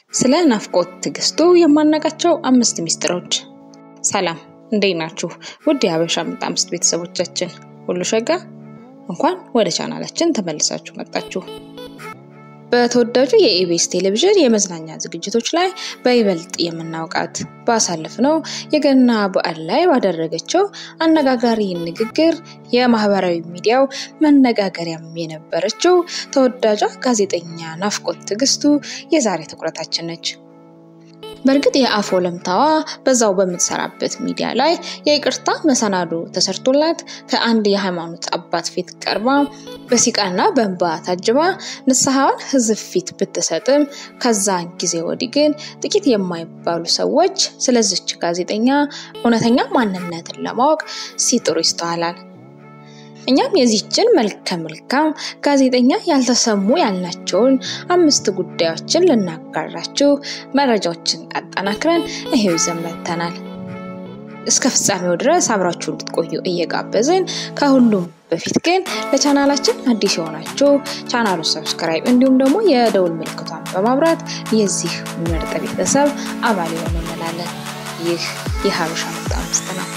ስለ ናፍቆት ትዕግስቱ የማናውቃቸው አምስት ሚስጥሮች። ሰላም እንዴት ናችሁ? ውድ የሀበሻ ምርጥ አምስት ቤተሰቦቻችን ሁሉ ሸጋ፣ እንኳን ወደ ቻናላችን ተመልሳችሁ መጣችሁ። በተወዳጁ የኢቢኤስ ቴሌቪዥን የመዝናኛ ዝግጅቶች ላይ በይበልጥ የምናውቃት ባሳለፍነው የገና በዓል ላይ ባደረገችው አነጋጋሪ ንግግር የማህበራዊ ሚዲያው መነጋገሪያም የነበረችው ተወዳጇ ጋዜጠኛ ናፍቆት ትዕግስቱ የዛሬ ትኩረታችን ነች። በእርግጥ የአፍ ወለምታዋ በዛው በምትሰራበት ሚዲያ ላይ የይቅርታ መሰናዶ ተሰርቶላት ከአንድ የሃይማኖት አባት ፊት ቀርባ በሲቃና በእንባ ታጅባ ንስሐዋን ሕዝብ ፊት ብትሰጥም ከዛን ጊዜ ወዲህ ግን ጥቂት የማይባሉ ሰዎች ስለዚች ጋዜጠኛ እውነተኛ ማንነትን ለማወቅ ሲጥሩ ይስተዋላል። እኛም የዚችን መልከ መልካም ጋዜጠኛ ያልተሰሙ ያልናቸውን አምስት ጉዳዮችን ልናጋራችሁ መረጃዎችን አጠናክረን ይሄው ይዘን መጥተናል። እስከ ፍጻሜው ድረስ አብራችሁ እንድትቆዩ እየጋበዝን ከሁሉም በፊት ግን ለቻናላችን አዲስ የሆናችሁ ቻናሉን ሰብስክራይብ እንዲሁም ደግሞ የደውል ምልክቷን በማብራት የዚህ ምርጥ ቤተሰብ አባል የሆኑ እንላለን። ይህ የሀበሻ ምርጥ አምስት ነው።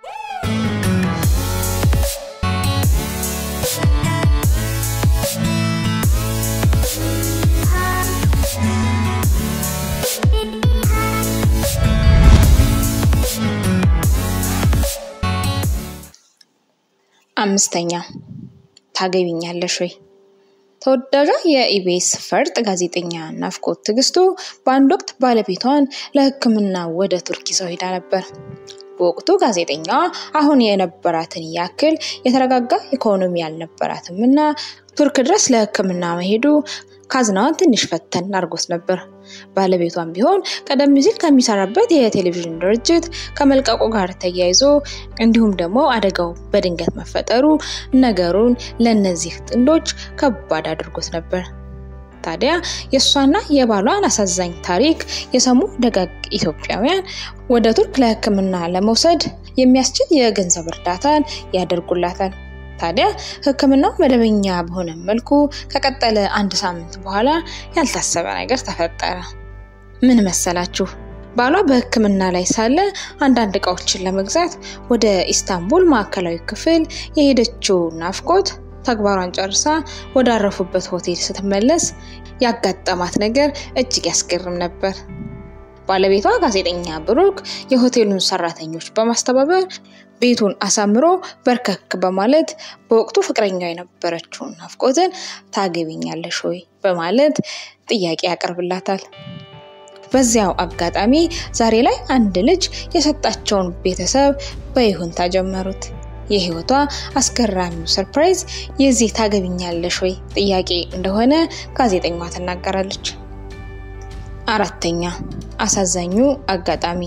አምስተኛ ታገቢኛለሽ ወይ? ተወዳጇ የኢቢኤስ ፈርጥ ጋዜጠኛ ናፍቆት ትዕግስቱ በአንድ ወቅት ባለቤቷን ለሕክምና ወደ ቱርክ ይዘው ሄዳ ነበር። በወቅቱ ጋዜጠኛዋ አሁን የነበራትን ያክል የተረጋጋ ኢኮኖሚ አልነበራትም እና ቱርክ ድረስ ለሕክምና መሄዱ ካዝናዋን ትንሽ ፈተን አድርጎት ነበር። ባለቤቷም ቢሆን ቀደም ሲል ከሚሰራበት የቴሌቪዥን ድርጅት ከመልቀቁ ጋር ተያይዞ እንዲሁም ደግሞ አደጋው በድንገት መፈጠሩ ነገሩን ለእነዚህ ጥንዶች ከባድ አድርጎት ነበር። ታዲያ የእሷና የባሏን አሳዛኝ ታሪክ የሰሙ ደጋግ ኢትዮጵያውያን ወደ ቱርክ ለሕክምና ለመውሰድ የሚያስችል የገንዘብ እርዳታን ያደርጉላታል። ታዲያ ሕክምናው መደበኛ በሆነ መልኩ ከቀጠለ አንድ ሳምንት በኋላ ያልታሰበ ነገር ተፈጠረ። ምን መሰላችሁ? ባሏ በሕክምና ላይ ሳለ አንዳንድ እቃዎችን ለመግዛት ወደ ኢስታንቡል ማዕከላዊ ክፍል የሄደችው ናፍቆት ተግባሯን ጨርሳ ወዳረፉበት ሆቴል ስትመለስ ያጋጠማት ነገር እጅግ ያስገርም ነበር። ባለቤቷ ጋዜጠኛ ብሩክ የሆቴሉን ሰራተኞች በማስተባበር ቤቱን አሳምሮ በርከክ በማለት በወቅቱ ፍቅረኛው የነበረችውን ናፍቆትን ታገቢኛለሽ ወይ በማለት ጥያቄ ያቀርብላታል። በዚያው አጋጣሚ ዛሬ ላይ አንድ ልጅ የሰጣቸውን ቤተሰብ በይሁንታ ጀመሩት። የህይወቷ አስገራሚው ሰርፕራይዝ የዚህ ታገቢኛለሽ ወይ ጥያቄ እንደሆነ ጋዜጠኛዋ ትናገራለች። አራተኛ አሳዛኙ አጋጣሚ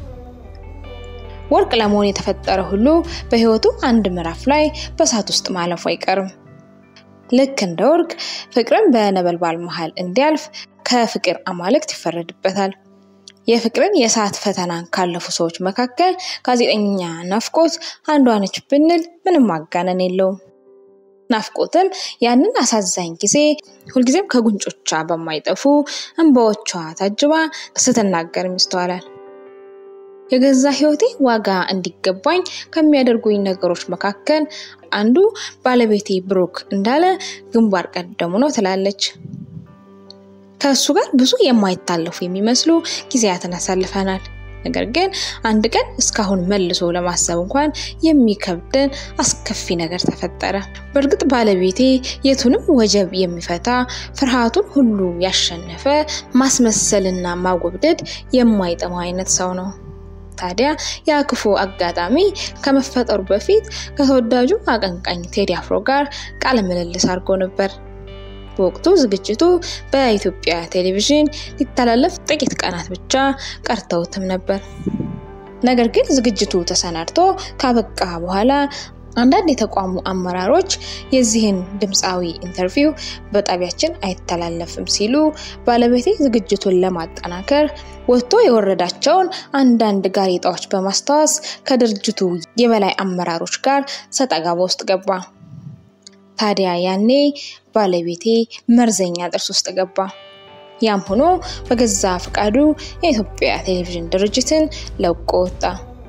ወርቅ ለመሆን የተፈጠረ ሁሉ በህይወቱ አንድ ምዕራፍ ላይ በእሳት ውስጥ ማለፉ አይቀርም። ልክ እንደ ወርቅ ፍቅርን በነበልባል መሃል እንዲያልፍ ከፍቅር አማልክት ይፈረድበታል። የፍቅርን የእሳት ፈተናን ካለፉ ሰዎች መካከል ጋዜጠኛ ናፍቆት አንዷ ነች ብንል ምንም ማጋነን የለውም። ናፍቆትም ያንን አሳዛኝ ጊዜ ሁልጊዜም ከጉንጮቿ በማይጠፉ እንባዎቿ ታጅባ ስትናገርም ይስተዋላል። የገዛ ህይወቴ ዋጋ እንዲገባኝ ከሚያደርጉኝ ነገሮች መካከል አንዱ ባለቤቴ ብሩክ እንዳለ ግንባር ቀደሙ ነው ትላለች። ከእሱ ጋር ብዙ የማይታለፉ የሚመስሉ ጊዜያትን አሳልፈናል። ነገር ግን አንድ ቀን እስካሁን መልሶ ለማሰብ እንኳን የሚከብደን አስከፊ ነገር ተፈጠረ። በእርግጥ ባለቤቴ የቱንም ወጀብ የሚፈታ ፍርሃቱን ሁሉ ያሸነፈ ማስመሰልና ማጎብደድ የማይጠማው አይነት ሰው ነው። ታዲያ ያ ክፉ አጋጣሚ ከመፈጠሩ በፊት ከተወዳጁ አቀንቃኝ ቴዲ አፍሮ ጋር ቃለ ምልልስ አድርጎ ነበር። በወቅቱ ዝግጅቱ በኢትዮጵያ ቴሌቪዥን ሊተላለፍ ጥቂት ቀናት ብቻ ቀርተውትም ነበር። ነገር ግን ዝግጅቱ ተሰናድቶ ካበቃ በኋላ አንዳንድ የተቋሙ አመራሮች የዚህን ድምፃዊ ኢንተርቪው በጣቢያችን አይተላለፍም ሲሉ ባለቤቴ ዝግጅቱን ለማጠናከር ወጥቶ የወረዳቸውን አንዳንድ ጋዜጣዎች በማስታወስ ከድርጅቱ የበላይ አመራሮች ጋር ሰጣ ገባ ውስጥ ገባ። ታዲያ ያኔ ባለቤቴ መርዘኛ ጥርስ ውስጥ ገባ። ያም ሆኖ በገዛ ፈቃዱ የኢትዮጵያ ቴሌቪዥን ድርጅትን ለቆ ወጣ።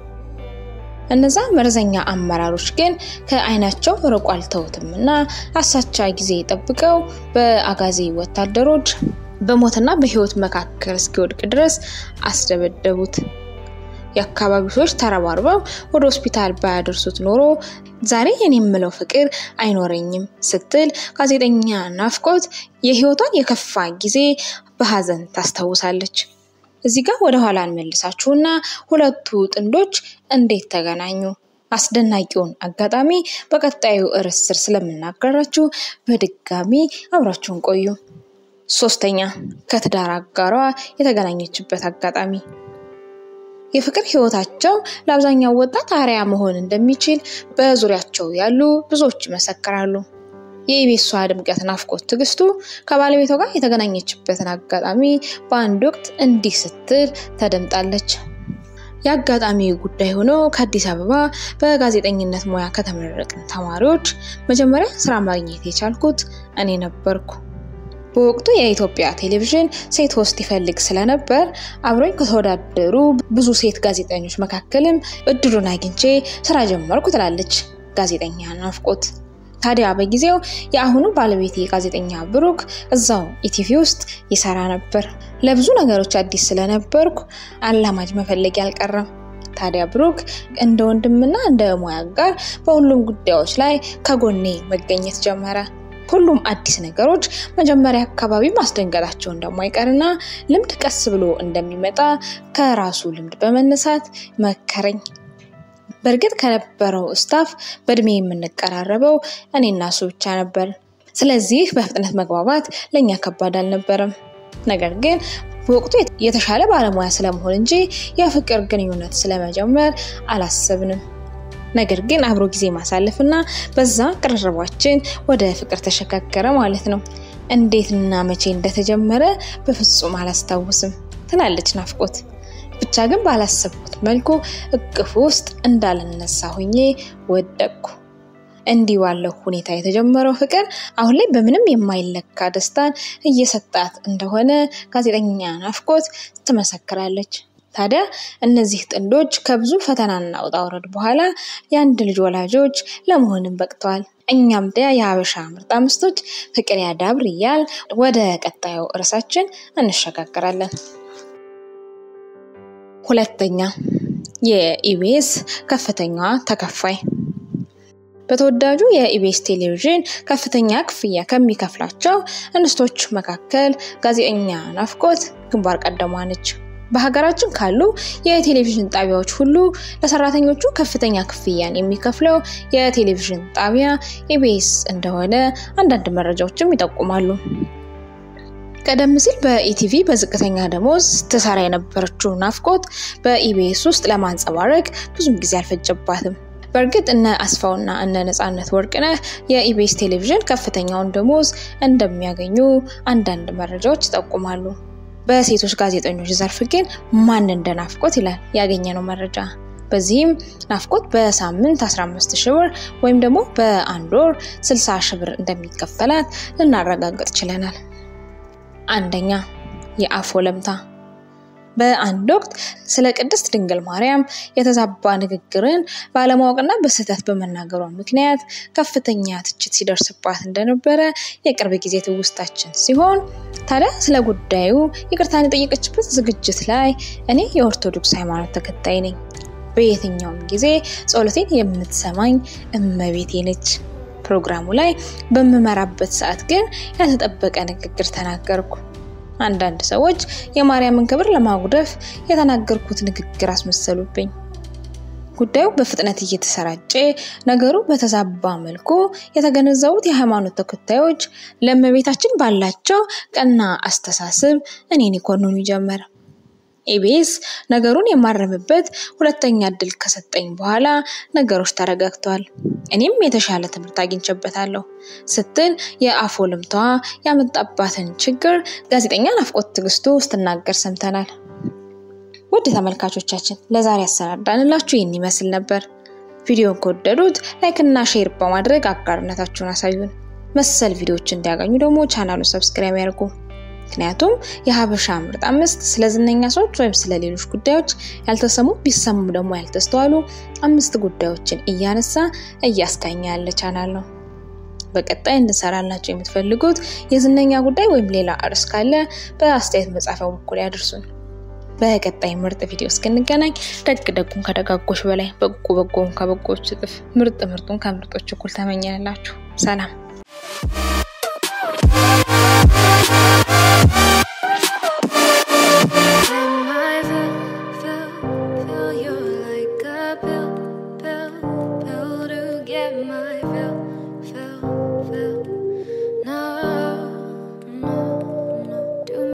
እነዛ መርዘኛ አመራሮች ግን ከዓይናቸው ርቆ አልተውትም እና አሳቻ ጊዜ ጠብቀው በአጋዚ ወታደሮች በሞትና በሕይወት መካከል እስኪወድቅ ድረስ አስደበደቡት። የአካባቢው ሰዎች ተረባርበው ወደ ሆስፒታል ባያደርሱት ኖሮ ዛሬ የኔ የምለው ፍቅር አይኖረኝም ስትል ጋዜጠኛ ናፍቆት የሕይወቷን የከፋ ጊዜ በሀዘን ታስታውሳለች። እዚህ ጋር ወደ ኋላ እንመልሳችሁና ሁለቱ ጥንዶች እንዴት ተገናኙ? አስደናቂውን አጋጣሚ በቀጣዩ ርዕስ ስር ስለምናገራችሁ በድጋሚ አብራችሁን ቆዩ። ሶስተኛ ከትዳር አጋሯ የተገናኘችበት አጋጣሚ። የፍቅር ህይወታቸው ለአብዛኛው ወጣት አርአያ መሆን እንደሚችል በዙሪያቸው ያሉ ብዙዎች ይመሰክራሉ። የኢቤሷ ድምቀት ናፍቆት ትዕግስቱ ከባለቤቷ ጋር የተገናኘችበትን አጋጣሚ በአንድ ወቅት እንዲህ ስትል ተደምጣለች። የአጋጣሚ ጉዳይ ሆኖ ከአዲስ አበባ በጋዜጠኝነት ሙያ ከተመረቅን ተማሪዎች መጀመሪያ ስራ ማግኘት የቻልኩት እኔ ነበርኩ። በወቅቱ የኢትዮጵያ ቴሌቪዥን ሴት ሆስት ይፈልግ ስለነበር አብሮኝ ከተወዳደሩ ብዙ ሴት ጋዜጠኞች መካከልም እድሉን አግኝቼ ስራ ጀመርኩ ትላለች ጋዜጠኛ ናፍቆት። ታዲያ በጊዜው የአሁኑ ባለቤቴ ጋዜጠኛ ብሩክ እዛው ኢቲቪ ውስጥ ይሰራ ነበር። ለብዙ ነገሮች አዲስ ስለነበርኩ አላማጅ መፈለግ አልቀረም። ታዲያ ብሩክ እንደ ወንድምና እንደ ሙያ ጋር በሁሉም ጉዳዮች ላይ ከጎኔ መገኘት ጀመረ። ሁሉም አዲስ ነገሮች መጀመሪያ አካባቢ ማስደንገጣቸው እንደማይቀርና ልምድ ቀስ ብሎ እንደሚመጣ ከራሱ ልምድ በመነሳት መከረኝ። በእርግጥ ከነበረው ስታፍ በእድሜ የምንቀራረበው እኔና እሱ ብቻ ነበር። ስለዚህ በፍጥነት መግባባት ለእኛ ከባድ አልነበረም። ነገር ግን በወቅቱ የተሻለ ባለሙያ ስለመሆን እንጂ የፍቅር ግንኙነት ስለመጀመር አላሰብንም። ነገር ግን አብሮ ጊዜ ማሳለፍና በዛ ቅርርባችን ወደ ፍቅር ተሸጋገረ ማለት ነው። እንዴትና መቼ እንደተጀመረ በፍጹም አላስታውስም ትላለች ናፍቆት። ብቻ ግን ባላሰብኩት መልኩ እቅፍ ውስጥ እንዳልነሳ ሆኜ ወደቅኩ። እንዲህ ባለው ሁኔታ የተጀመረው ፍቅር አሁን ላይ በምንም የማይለካ ደስታን እየሰጣት እንደሆነ ጋዜጠኛ ናፍቆት ትመሰክራለች። ታዲያ እነዚህ ጥንዶች ከብዙ ፈተናና ውጣ ውረድ በኋላ የአንድ ልጅ ወላጆች ለመሆንም በቅተዋል። እኛም ዲያ የሀበሻ ምርጥ አምስቶች ፍቅር ያዳብር እያል ወደ ቀጣዩ ርዕሳችን እንሸጋግራለን። ሁለተኛ የኢቢኤስ ከፍተኛዋ ተከፋይ በተወዳጁ የኢቢኤስ ቴሌቪዥን ከፍተኛ ክፍያ ከሚከፍላቸው እንስቶች መካከል ጋዜጠኛ ናፍቆት ግንባር ቀደሟ ነች። በሀገራችን ካሉ የቴሌቪዥን ጣቢያዎች ሁሉ ለሰራተኞቹ ከፍተኛ ክፍያን የሚከፍለው የቴሌቪዥን ጣቢያ ኢቢኤስ እንደሆነ አንዳንድ መረጃዎችም ይጠቁማሉ። ቀደም ሲል በኢቲቪ በዝቅተኛ ደሞዝ ትሰራ የነበረችው ናፍቆት በኢቢኤስ ውስጥ ለማንጸባረቅ ብዙም ጊዜ አልፈጀባትም። በእርግጥ እነ አስፋውና እነ ነፃነት ወርቅነህ የኢቢኤስ ቴሌቪዥን ከፍተኛውን ደሞዝ እንደሚያገኙ አንዳንድ መረጃዎች ይጠቁማሉ። በሴቶች ጋዜጠኞች ዘርፍ ግን ማን እንደ ናፍቆት ይላል ያገኘነው መረጃ። በዚህም ናፍቆት በሳምንት 15 ሺህ ብር ወይም ደግሞ በአንድ ወር 60 ሺህ ብር እንደሚከፈላት ልናረጋግጥ ችለናል። አንደኛ የአፍ ወለምታ። በአንድ ወቅት ስለ ቅድስት ድንግል ማርያም የተዛባ ንግግርን ባለማወቅና በስህተት በመናገሯ ምክንያት ከፍተኛ ትችት ሲደርስባት እንደነበረ የቅርብ ጊዜ ትውስታችን ሲሆን ታዲያ ስለ ጉዳዩ ይቅርታን የጠየቀችበት ዝግጅት ላይ እኔ የኦርቶዶክስ ሃይማኖት ተከታይ ነኝ፣ በየትኛውም ጊዜ ጸሎቴን የምትሰማኝ እመቤቴ ነች። ፕሮግራሙ ላይ በምመራበት ሰዓት ግን ያልተጠበቀ ንግግር ተናገርኩ። አንዳንድ ሰዎች የማርያምን ክብር ለማጉደፍ የተናገርኩት ንግግር አስመሰሉብኝ። ጉዳዩ በፍጥነት እየተሰራጨ ነገሩ በተዛባ መልኩ የተገነዘቡት የሃይማኖት ተከታዮች ለእመቤታችን ባላቸው ቀና አስተሳሰብ እኔን ይኮንኑ ጀመር። ኢቢኤስ ነገሩን የማረምበት ሁለተኛ እድል ከሰጠኝ በኋላ ነገሮች ተረጋግተዋል፣ እኔም የተሻለ ትምህርት አግኝቼበታለሁ ስትል የአፍ ወለምታዋ ያመጣባትን ችግር ጋዜጠኛ ናፍቆት ትዕግስቱ ስትናገር ሰምተናል። ውድ ተመልካቾቻችን ለዛሬ ያሰናዳንላችሁ ይህን ይመስል ነበር። ቪዲዮን ከወደዱት ላይክ እና ሼር በማድረግ አጋርነታችሁን አሳዩን። መሰል ቪዲዮዎች እንዲያገኙ ደግሞ ቻናሉን ሰብስክራይብ ያድርጉ። ምክንያቱም የሀበሻ ምርጥ አምስት ስለ ዝነኛ ሰዎች ወይም ስለ ሌሎች ጉዳዮች ያልተሰሙ ቢሰሙ ደግሞ ያልተስተዋሉ አምስት ጉዳዮችን እያነሳ እያስቃኘ ያለ ቻናል ነው። በቀጣይ እንድንሰራላቸው የምትፈልጉት የዝነኛ ጉዳይ ወይም ሌላ አርዕስት ካለ በአስተያየት መጻፊያው በኩል ያድርሱን። በቀጣይ ምርጥ ቪዲዮ እስክንገናኝ ደግ ደጉን ከደጋጎች በላይ በጎ በጎውን ከበጎች እጥፍ ምርጥ ምርጡን ከምርጦች እኩል ተመኘንላችሁ። ሰላም